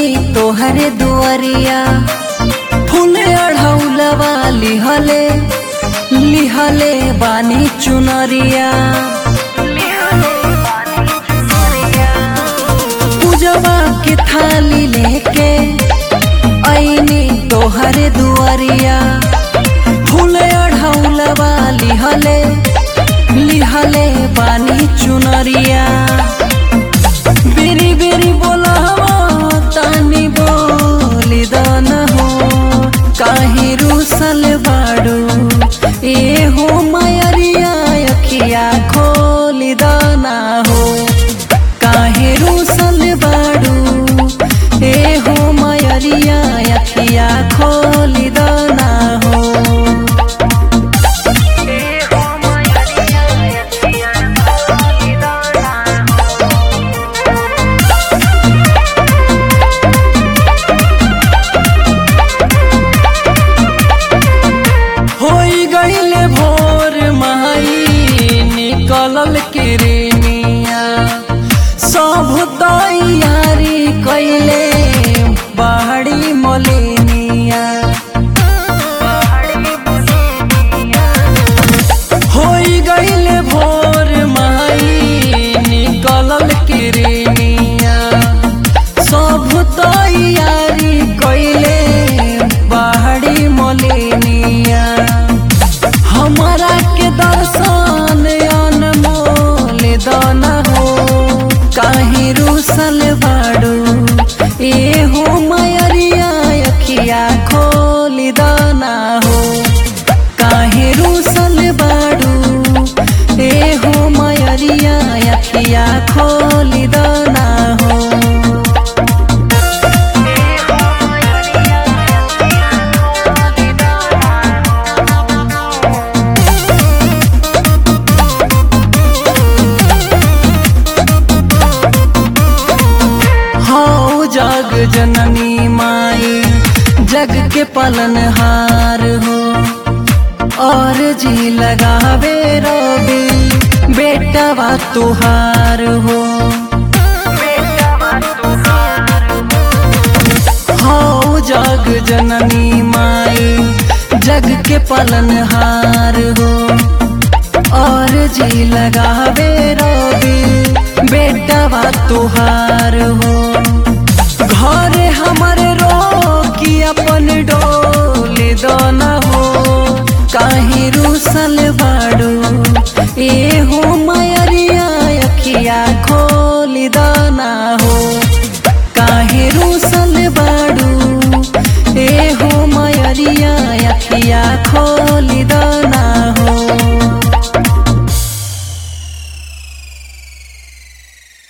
तोहरे दुआरिया फूले अढ़ौलवा लिहले लिहले बानी चुनरिया पूजवा के थाली लेके ऐनी तोहरे दुआरिया फूले अढ़ौलवा लिहले लिहले बानी चुनरिया बेरी बेरी बोलावा तानी बोली दान हो काहे रूसल बाड़ू ए हो मायरिया अखिया खोली दाना हो काहे रूसल बाड़ू ए हो मायरिया अखिया खोली दाना हो होई गईले भोर माई निकलल किरनिया सब तैयारी कैले बाहरी मलिनिया होई गईले भोर माई निकलल किरनिया सब तैयारी कैले बाहरी मलिनिया हमारा के दर्शन अनमोल दान हो काहे रूसल बाड़ू ए हो मयरिया अखिया खोली दाना हो काहे रूसल बाड़ू ए हो मयरिया अखिया खोली दाना हो हो जग जननी माई जग के पलनहार हो और जी लगावे रोबी बेटवा तुहार हो हो जग जननी माई जग के पलनहार हो और जी लगावे रोबी बेटवा तुहार हो घर हमर रोकी अपन डोल दोना हो काहे रूसल बाड़ू